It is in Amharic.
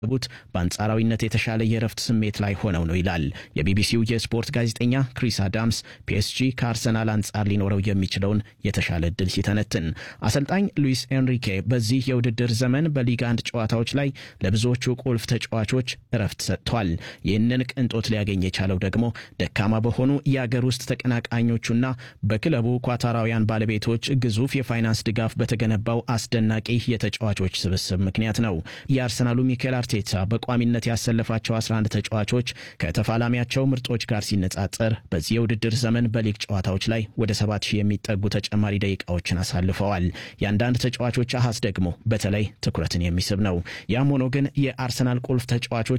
ቡት በአንጻራዊነት የተሻለ የእረፍት ስሜት ላይ ሆነው ነው ይላል የቢቢሲው የስፖርት ጋዜጠኛ ክሪስ አዳምስ ፒኤስጂ ከአርሰናል አንጻር ሊኖረው የሚችለውን የተሻለ እድል ሲተነትን። አሰልጣኝ ሉዊስ ኤንሪኬ በዚህ የውድድር ዘመን በሊግ አንድ ጨዋታዎች ላይ ለብዙዎቹ ቁልፍ ተጫዋቾች እረፍት ሰጥቷል። ይህንን ቅንጦት ሊያገኝ የቻለው ደግሞ ደካማ በሆኑ የአገር ውስጥ ተቀናቃኞቹና በክለቡ ኳታራውያን ባለቤቶች ግዙፍ የፋይናንስ ድጋፍ በተገነባው አስደናቂ የተጫዋቾች ስብስብ ምክንያት ነው። የአርሰናሉ ሚኬል አርቴታ በቋሚነት ያሰለፋቸው 11 ተጫዋቾች ከተፋላሚያቸው ምርጦች ጋር ሲነጻጸር በዚህ የውድድር ዘመን በሊግ ጨዋታዎች ላይ ወደ 7000 የሚጠጉ ተጨማሪ ደቂቃዎችን አሳልፈዋል። የአንዳንድ ተጫዋቾች አሃዝ ደግሞ በተለይ ትኩረትን የሚስብ ነው። ያም ሆኖ ግን የአርሰናል ቁልፍ ተጫዋቾች